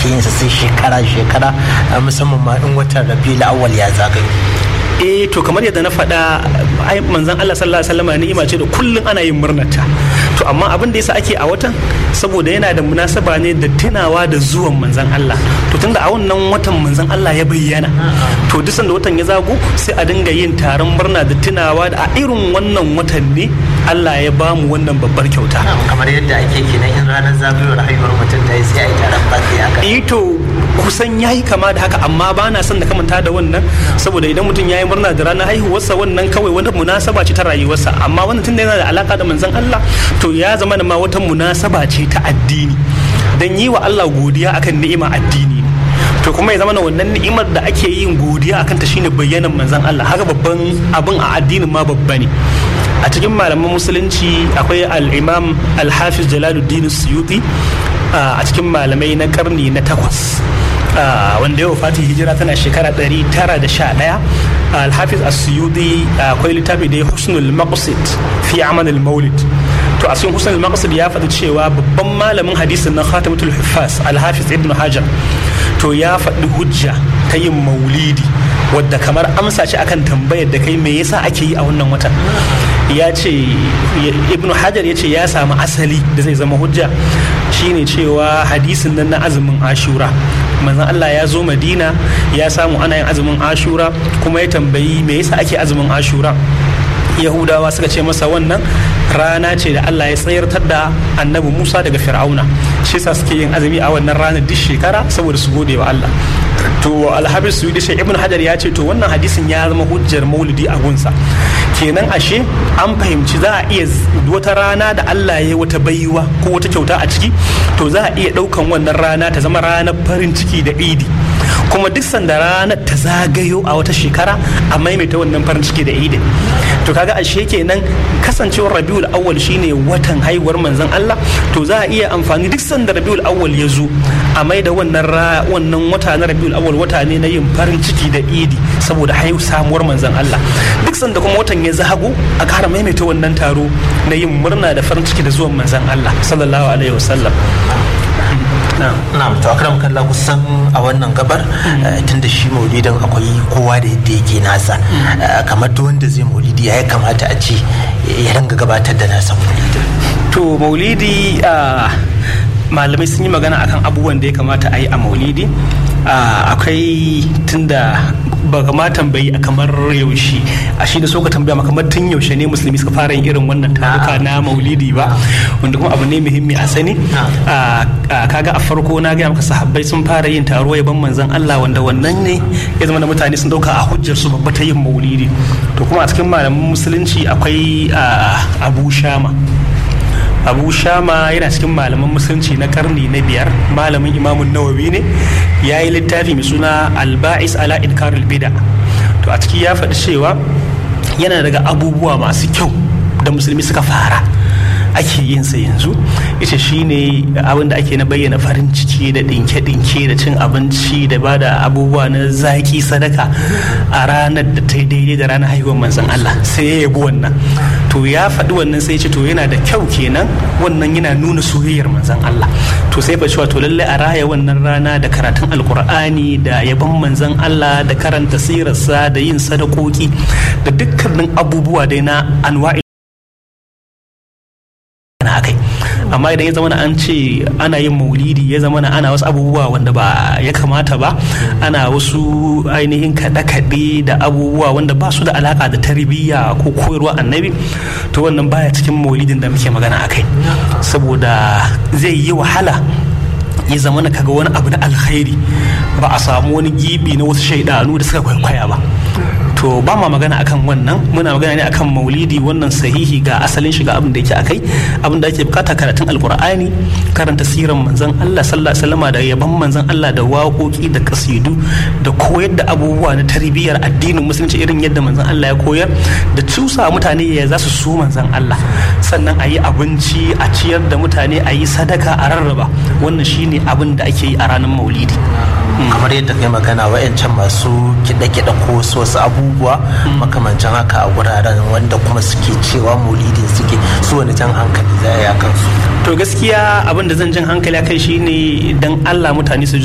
ake yin sa sai shekara shekara musamman ma in watan rabiul awwal ya zagayo eh to kamar yadda na faɗa ai manzon Allah sallallahu alaihi wasallam ni'ima ce da kullun ana yin murnarta to amma abin da yasa ake a watan saboda yana da munasaba ne da tunawa da zuwan manzon Allah to tunda a wannan watan manzon Allah ya bayyana to duk sanda watan ya zago sai a dinga yin taron murna da tunawa da a irin wannan watan ne Allah ya ba mu wannan babbar kyauta kamar yadda ake kenan in ranar zagayowar haihuwar mutum ta yi sai a yi taron baki haka eh to kusan yayi kama da haka amma ba na son da kamanta da wannan saboda idan mutum ya yi murna da ranar haihuwarsa wannan kawai wani munasaba ce ta rayuwarsa amma wannan tunda yana da alaka da manzon Allah to ya zama da ma wata munasaba ce ta addini dan yi wa Allah godiya akan ni'ima addini to kuma ya zama na wannan ni'imar da ake yin godiya akan ta shine bayyanan manzon Allah haka babban abin a addinin ma babba ne a cikin malaman musulunci akwai al-imam al-hafiz jalaluddin suyuti a cikin malamai na karni na takwas wanda ya wafati hijira tana shekara 911 alhafiz asuyudi akwai littafi da ya husnul maqsid fi amal maulid to a cikin husnul maqsid ya faɗi cewa babban malamin hadisin na khatimatul huffaz alhafiz ibn hajar to ya faɗi hujja ta yin maulidi wadda kamar amsa ce akan tambayar da kai me yasa ake yi a wannan watan ya ce ibn hajar ya ce ya samu asali da zai zama hujja shine cewa hadisin nan na azumin ashura manzon Allah ya zo madina ya samu ana yin azumin ashura kuma ya tambayi me yasa ake azumin ashura yahudawa suka ce masa wannan rana ce da Allah ya tsayartar da annabi Musa daga Fir'auna shi yasa suke yin azumi a wannan ranar duk shekara saboda su gode wa Allah to alhabis su shi ibn hajar ya ce to wannan hadisin ya zama hujjar maulidi a gunsa kenan ashe an fahimci za a iya wata rana da Allah ya wata baiwa ko wata kyauta a ciki to za a iya daukan wannan rana ta zama ranar farin ciki da idi kuma duk sanda ranar ta zagayo a wata shekara a maimaita wannan farin ciki da idin to kaga ashe kenan kasancewar rabiul awwal shine watan haihuwar manzon Allah to za a iya amfani duk sanda rabiul awwal ya zo a maida wannan wannan wata na rabiul awwal wata ne na yin farin ciki da idi saboda haihu samuwar manzon Allah duk sanda kuma watan ya zago a kara maimaita wannan taro na yin murna da farin ciki da zuwan manzon Allah sallallahu alaihi wasallam na'am to akram kalla kusan a wannan gabar tun da shi maulidin akwai kowa da yadda yake nasa kamar duk wanda zai maulidi ya kamata a ce ya ringa gabatar da nasa maulidin to maulidi malamai sun yi magana akan abubuwan da ya kamata a yi a maulidi akwai tunda ba ma tambayi a kamar yaushe a shi da so ka tambaya kamar tun yaushe ne musulmi suka fara yin irin wannan taruka na maulidi ba wanda kuma abu ne muhimmi a sani kaga a farko na gaya maka sahabbai sun fara yin taro yaban manzon Allah wanda wannan ne ya zama da mutane sun dauka a hujjar su babba ta yin maulidi to kuma a cikin malaman musulunci akwai abu shama abu shama yana cikin malaman musulunci na karni na biyar malamin imamun nawawi ne ya yi littafi mai suna alba'is ala inkarul bida to a ciki ya faɗi cewa yana daga abubuwa masu kyau da musulmi suka fara ake yin sa yanzu ita shine abin da ake na bayyana farin ciki da dinke-dinke da cin abinci da ba da abubuwa na zaki sadaka a ranar da ta daidai da ranar haihuwar manzon Allah sai ya yabi wannan to ya faɗi wannan sai ce to yana da kyau kenan wannan yana nuna soyayyar manzon Allah to sai fa cewa to lalle a raya wannan rana da karatun alkur'ani da yaban manzon Allah da karanta sirarsa da yin sadakoki da dukkanin abubuwa dai na anwa'i akai amma idan ya zama an ce ana yin maulidi ya zama ana wasu abubuwa wanda ba ya kamata ba ana wasu ainihin kaɗe-kaɗe da abubuwa wanda ba su da alaka da tarbiyya ko koyarwa annabi to wannan baya cikin maulidin da muke magana akai saboda zai yi wahala ya zama na kaga wani abu na alkhairi ba a samu wani gibi na wasu shaidanu da suka kwaikwaya ba to ba ma magana akan wannan muna magana ne akan maulidi wannan sahihi ga asalin shiga abin da yake akai abin da ake bukata karatun alkur'ani karanta siran manzon Allah sallallahu alaihi wasallam da yaban manzon Allah da waƙoƙi da kasidu da koyar da abubuwa na tarbiyyar addinin musulunci irin yadda manzon Allah ya koyar da cusa mutane ya za su so manzon Allah sannan a yi abinci a ciyar da mutane a yi sadaka a rarraba wannan shine abin da ake yi a ranar maulidi kamar yadda kai magana wa'yancan masu kiɗe-kiɗe ko wasu abubuwa makamancin haka a wuraren wanda kuma suke cewa maulidin suke su wani jan hankali za a yi kansu to gaskiya abin da zan jan hankali kai shine dan Allah mutane su